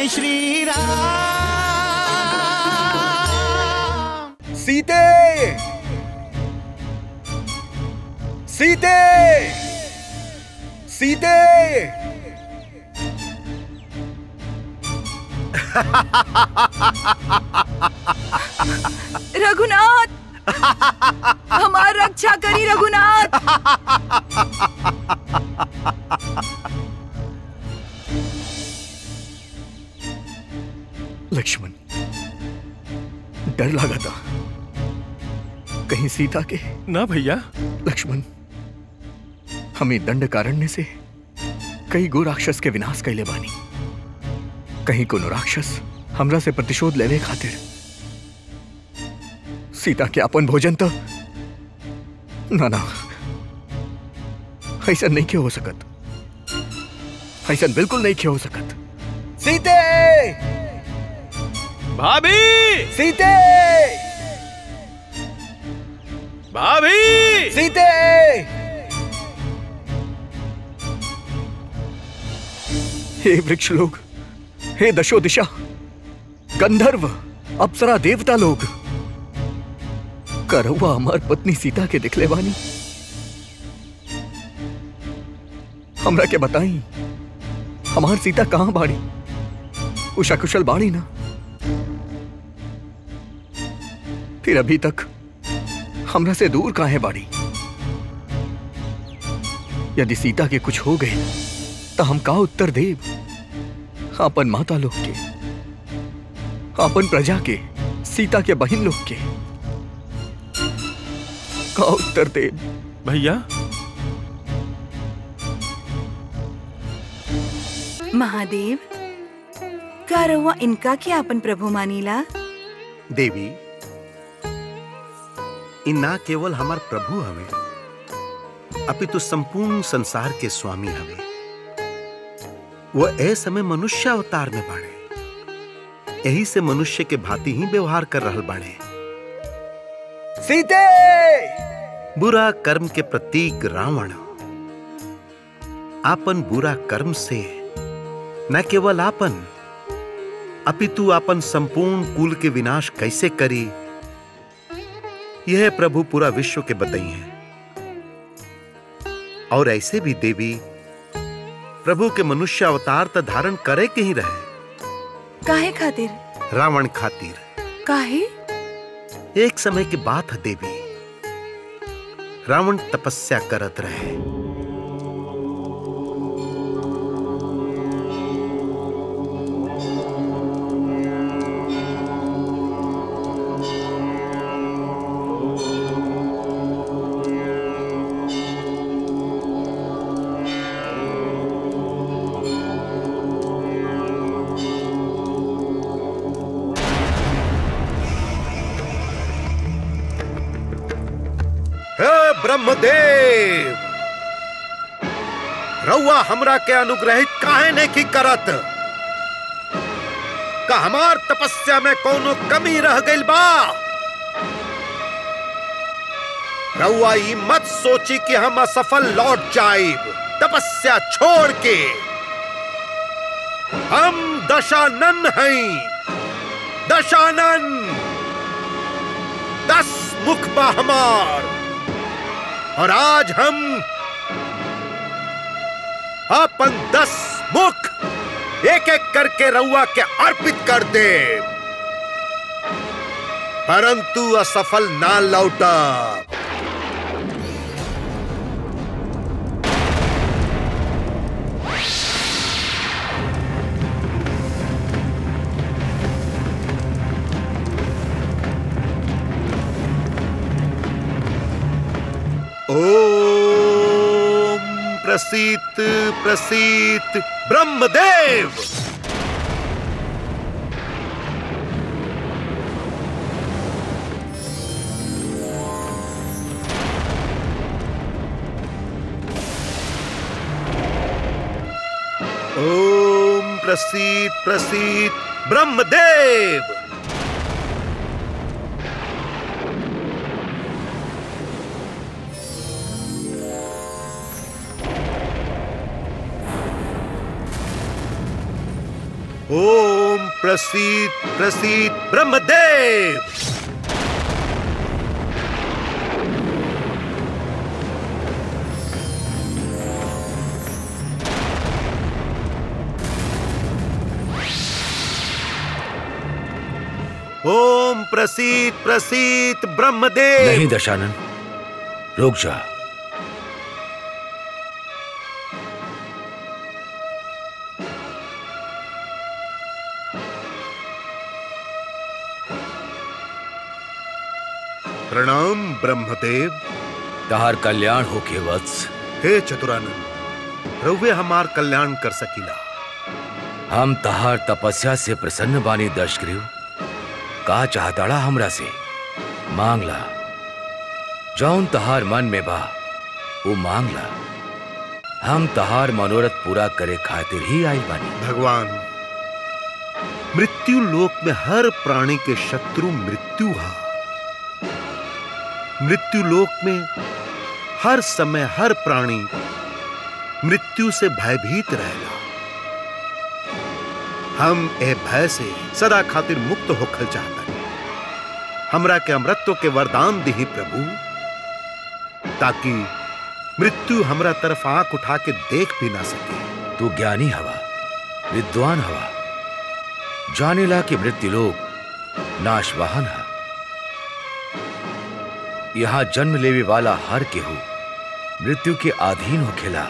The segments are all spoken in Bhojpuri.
जय श्री राम सीते सीते सीते रघुनाथ हमार रक्षा करी रघुनाथ लक्ष्मण डर लगा था कहीं सीता के ना भैया लक्ष्मण हमें दंड कारण्य से कई गो राक्षस के विनाश कैले बानी कहीं कोनो राक्षस हमरा से प्रतिशोध लेवे खातिर सीता के अपन भोजन तो ना ना ऐसा नहीं क्यों हो सकत ऐसा बिल्कुल नहीं क्यों हो सकत सीते भाभी सीते भाभी सीते हे वृक्ष लोग हे दशो दिशा गंधर्व अप्सरा देवता लोग करौआ हमार पत्नी सीता के दिखले बानी हमरा के बताई हमार सीता कहां बाड़ी उषा कुशल बाड़ी ना फिर अभी तक हमरा से दूर काहे बाड़ी यदि सीता के कुछ हो गए तो हम का उत्तर देव अपन माता लोग के अपन प्रजा के सीता के बहन लोग के का उत्तर देव भैया महादेव का रहुआ इनका क्या अपन प्रभु मानीला देवी इ ना केवल हमार प्रभु हवे अपितु संपूर्ण संसार के स्वामी हवे वो ए समय मनुष्य अवतार में बाड़े यही से मनुष्य के भांति ही व्यवहार कर रहल बाड़े सीते बुरा कर्म के प्रतीक रावण आपन बुरा कर्म से न केवल आपन अपितु आपन संपूर्ण कुल के विनाश कैसे करी यह प्रभु पूरा विश्व के बताई है और ऐसे भी देवी प्रभु के मनुष्य अवतार त धारण करे के ही रहे काहे खातिर रावण खातिर काहे एक समय की बात है देवी रावण तपस्या करत रहे हे ब्रह्मदेव रउआ हमरा के अनुग्रहित काहे नहीं की करत का हमार तपस्या में कोनो कमी रह गइल बा रउआ ई मत सोची कि हम असफल लौट जाइब तपस्या छोड़ के हम दशानन हैं दशानन दस मुख बा हमार और आज हम अपन दस मुख एक एक करके रउआ के अर्पित कर दे परंतु असफल ना लौटा ओम प्रसीत प्रसीत ब्रह्मदेव ओम प्रसीत प्रसीत ब्रह्मदेव ओम प्रसीद प्रसीद ब्रह्मदेव ओम प्रसीद प्रसीद ब्रह्मदेव नहीं दशानन रुक जा प्रणाम ब्रह्मदेव तहार कल्याण होके वत्स हे चतुरानंद रउवे हमार कल्याण कर सकीला हम तहार तपस्या से प्रसन्न बानी दशग्रीव का चाहताड़ा हमरा से मांगला जौन तहार मन में बा वो मांगला हम तहार मनोरथ पूरा करे खातिर ही आई बानी भगवान मृत्यु लोक में हर प्राणी के शत्रु मृत्यु हा मृत्यु लोक में हर समय हर प्राणी मृत्यु से भयभीत रहेला हम ए भय से सदा खातिर मुक्त होखल चाहता हमरा के अमृत्व के वरदान दिही प्रभु ताकि मृत्यु हमरा तरफ आंख उठा के देख भी ना सके तू ज्ञानी हवा विद्वान हवा जानेला कि मृत्यु लोग नाशवाहन है यहाँ जन्म लेवे वाला हर केहू मृत्यु के अधीन होखेला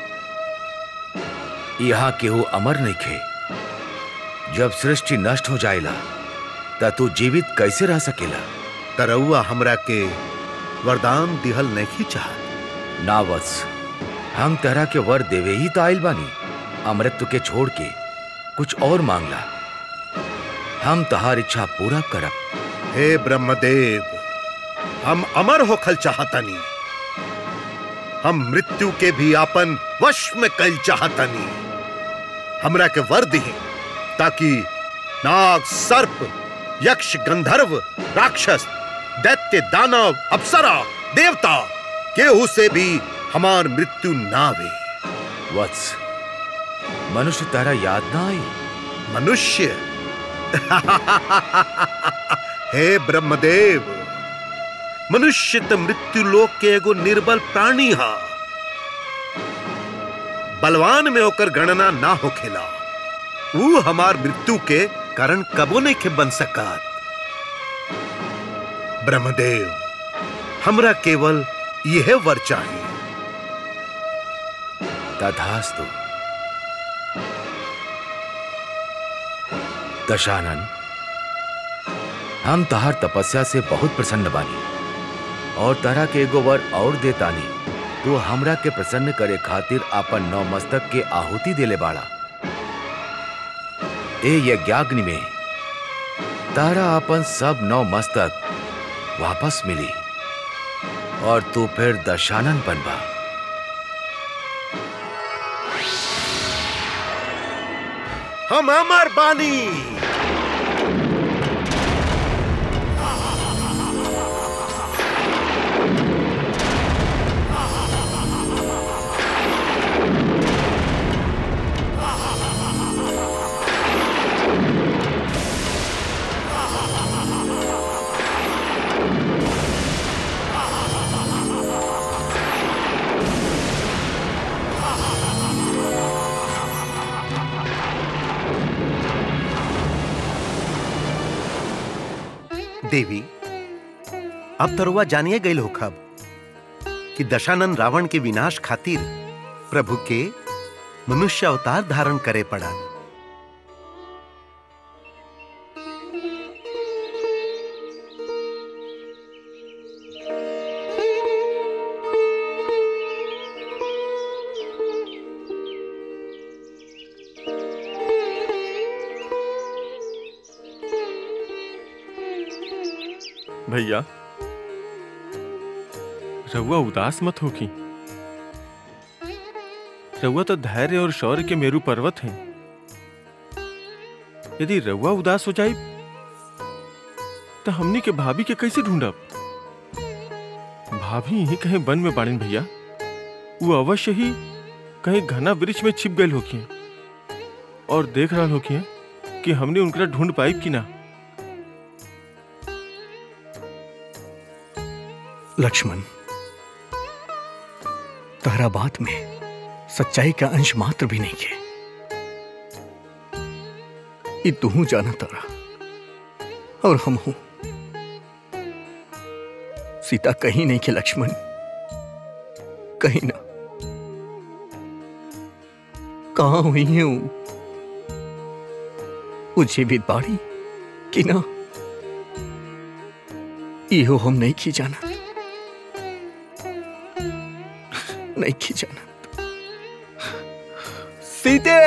यहाँ केहू अमर नहीं खे जब सृष्टि नष्ट हो जाएला त तू जीवित कैसे रह सकेला तरौआ हमरा के वरदान दिहल नहीं चाहत ना वत्स हम तरह के वर देवे ही तो आइल बानी अमृत्व के छोड़ के कुछ और मांगला हम तहार इच्छा पूरा करब हे ब्रह्मदेव हम अमर होखल चाहतनी हम मृत्यु के भी आपन वश में कल चाहतनी हमरा के वर दिही ताकि नाग सर्प यक्ष गंधर्व राक्षस दैत्य दानव अप्सरा देवता केहू से भी हमार मृत्यु ना वे वत्स मनुष्य तारा याद ना आई मनुष्य हे ब्रह्मदेव मनुष्य त मृत्यु लोक के एगो निर्बल प्राणी हा बलवान में होकर गणना ना होखेला ऊ हमार मृत्यु के कारण कबो नहीं के बन सकत ब्रह्मदेव हमरा केवल यह वर चाहिए तथास्तु दशानन हम तहार तपस्या से बहुत प्रसन्न बानी और तरह के एगो वर और देतानी तू हमरा के प्रसन्न करे खातिर अपन नौ मस्तक के आहुति देले बाड़ा ए यज्ञाग्नि में तारा अपन सब नौ मस्तक वापस मिली और तू फिर दशानन बनबा हम अमर बानी देवी अब तरुआ जानिए गई होखब कि दशानन रावण के विनाश खातिर प्रभु के मनुष्य अवतार धारण करे पड़ा भैया रउआ उदास मत होखी रउआ तो धैर्य और शौर्य के मेरू पर्वत हैं यदि रउआ उदास हो जाए तो हमनी के भाभी के कैसे ढूंढब भाभी यही कहीं वन में बाड़ीन भैया वो अवश्य ही कहीं घना वृक्ष में छिप गए होखिए और देख रहा होखिए कि हमने उनकरा ढूंढ पाई कि ना लक्ष्मण तहरा बात में सच्चाई का अंश मात्र भी नहीं है ये तू जाना तारा और हम हूं सीता कहीं नहीं के लक्ष्मण कहीं ना कहा हुई है वो मुझे भी बाड़ी कि ना इहो हम नहीं की जाना नहीं की जाना सीते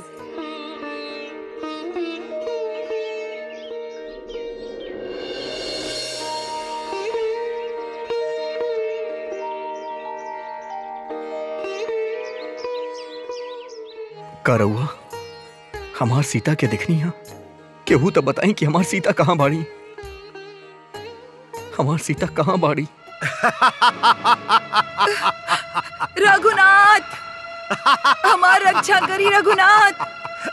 का रउआ हमार सीता के दिखनी है केहू तो बताई कि हमार सीता कहाँ बाड़ी हमार सीता कहाँ बाड़ी रघुनाथ हमार रक्षा करी रघुनाथ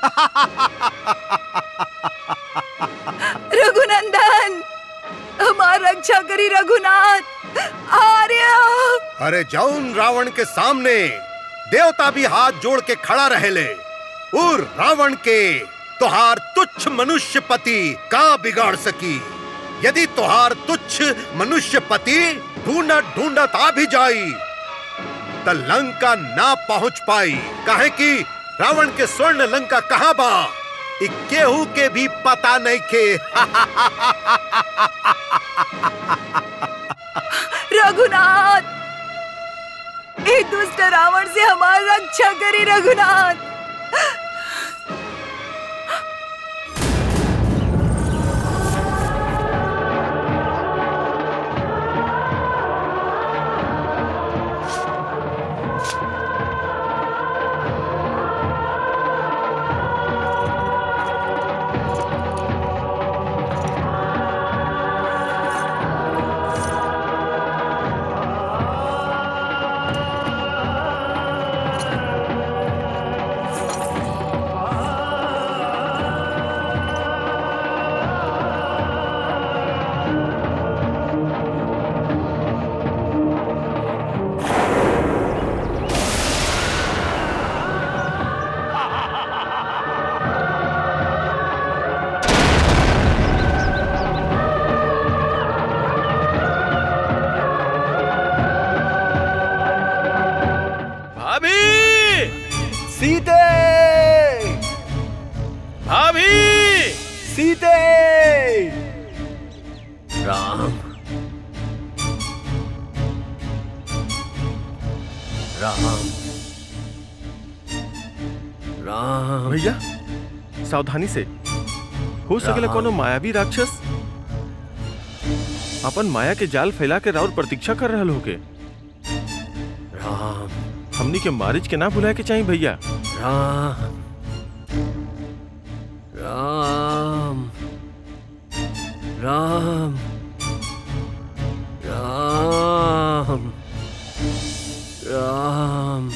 रघुनंदन हमार रक्षा करी रघुनाथ आर्य अरे जौन रावण के सामने देवता भी हाथ जोड़ के खड़ा रहेले और रावण के तोहार तुच्छ मनुष्य पति का बिगाड़ सकी यदि तोहार तुच्छ मनुष्य पति ढूंढत ढूंढत आ भी जाई त लंका ना पहुंच पाई काहे कि रावण के स्वर्ण लंका कहाँ बा इ केहू के भी पता नहीं के रघुनाथ ए दुष्ट रावण से हमार रक्षा करी रघुनाथ भाभी सीते भाभी सीते राम राम राम भैया सावधानी से हो सकेला राम। कोनो मायावी राक्षस अपन माया के जाल फैला के राउर प्रतीक्षा कर रहल होके राम हमनी के मारिच के ना भुलाए के चाहिए भैया राम राम राम राम राम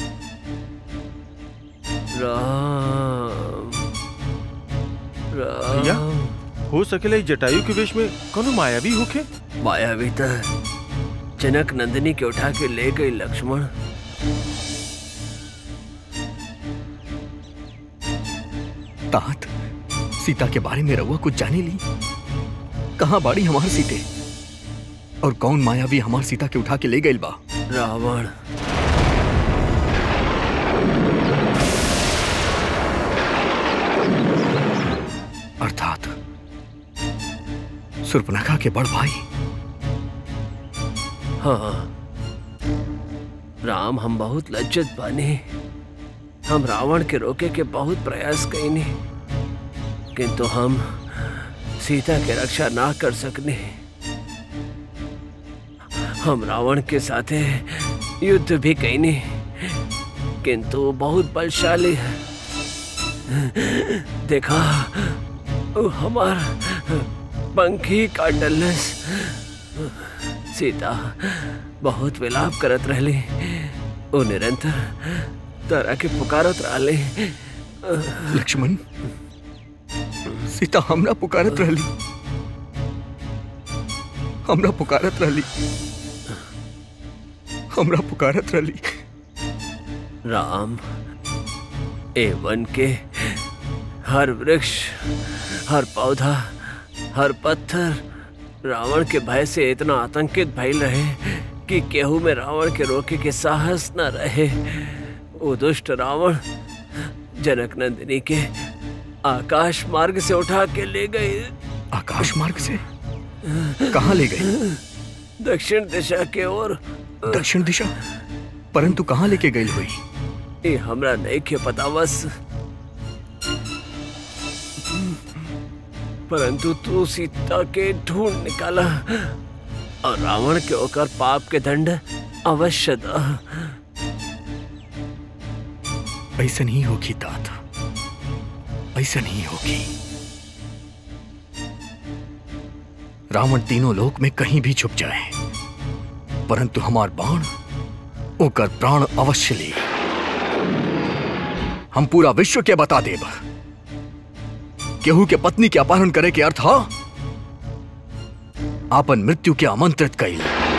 राम भैया? राम हो सकेला इ जटायु के वेश में कोनो मायावी होके मायावी त जनक नंदिनी के उठा के ले गई लक्ष्मण तात सीता के बारे में रउआ कुछ जाने ली कहाँ बाड़ी हमार सीते और कौन मायावी हमार सीता के उठा के ले गइल बा रावण अर्थात सुर्पनखा के बड़ भाई हाँ राम हम बहुत लज्जत बानी हम रावण के रोके के बहुत प्रयास कईनी किंतु हम सीता के रक्षा ना कर सकने हम रावण के साथे युद्ध भी कईनी किंतु वो बहुत बलशाली है देखा वो हमार पंखी काटलस सीता बहुत विलाप करत रहली ओ निरंतर तरह के पुकारत रहली लक्ष्मण सीता हमरा पुकारत रहली हमरा पुकारत रहली हमरा पुकारत रहली राम ए वन के हर वृक्ष हर पौधा हर पत्थर रावण के भय से इतना आतंकित भइल रहे कि केहू में रावण के रोके के साहस न रहे वो दुष्ट रावण जनक नंदिनी के आकाश मार्ग से उठा के ले गए आकाश मार्ग से कहाँ ले गए दक्षिण दिशा के ओर दक्षिण दिशा परंतु कहाँ लेके गई हुई ये हमरा नहीं के पता बस परंतु तू सीता के ढूंढ निकाला और रावण के ओकर पाप के दंड अवश्य दा ऐसा नहीं होगी तात ऐसा नहीं होगी रावण तीनों लोक में कहीं भी छुप जाए परंतु हमार बाण ओकर प्राण अवश्य ले हम पूरा विश्व के बता देब केहू के पत्नी के अपहरण करे के अर्थ हा आपन मृत्यु के आमंत्रित कैल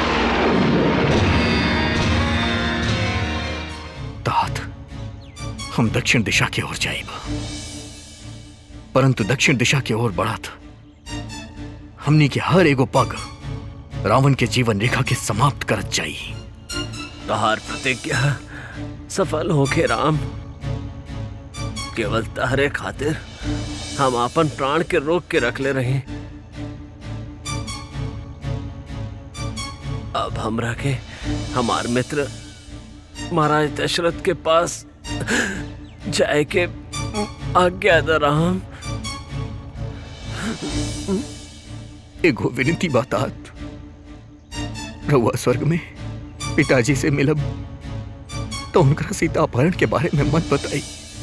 तात हम दक्षिण दिशा की ओर जाइब परंतु दक्षिण दिशा की ओर बढ़त हमनी के हर एगो पग रावण के जीवन रेखा के समाप्त करत जाई तहार प्रतिज्ञा सफल होके राम केवल तहरे खातिर हम अपन प्राण के रोक के रख ले रहे अब हमरा के हमार मित्र महाराज दशरथ के पास जाए के आज्ञा द राम एगो विनती बातात रहुआ स्वर्ग में पिताजी से मिलब तो उनका सीता अपहरण के बारे में मत बताई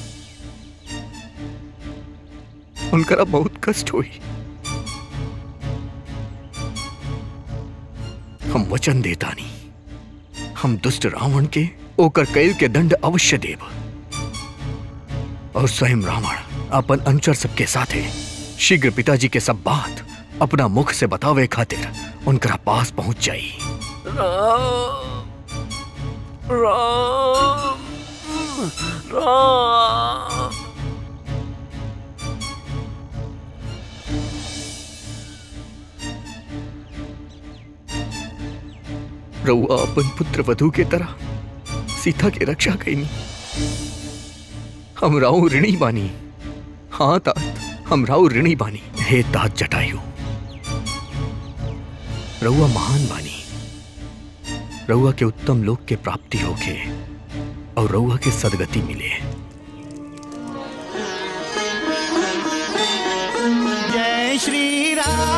उनकरा बहुत कष्ट हुई हम वचन देतानी हम दुष्ट रावण के ओकर कैल के दंड अवश्य देव और स्वयं रावण अपन अनुचर सबके साथे शीघ्र पिताजी के सब बात अपना मुख से बतावे खातिर उनकरा पास पहुंच जाई राम राम राम रउआ अपन पुत्र वधु के तरह सीता की रक्षा कईनी हम राउ ऋणी बानी हाँ तात हम राउ ऋणी बानी हे तात जटायु रउआ महान बानी रउआ के उत्तम लोक के प्राप्ति होके और रउआ के सदगति मिले जय श्री राम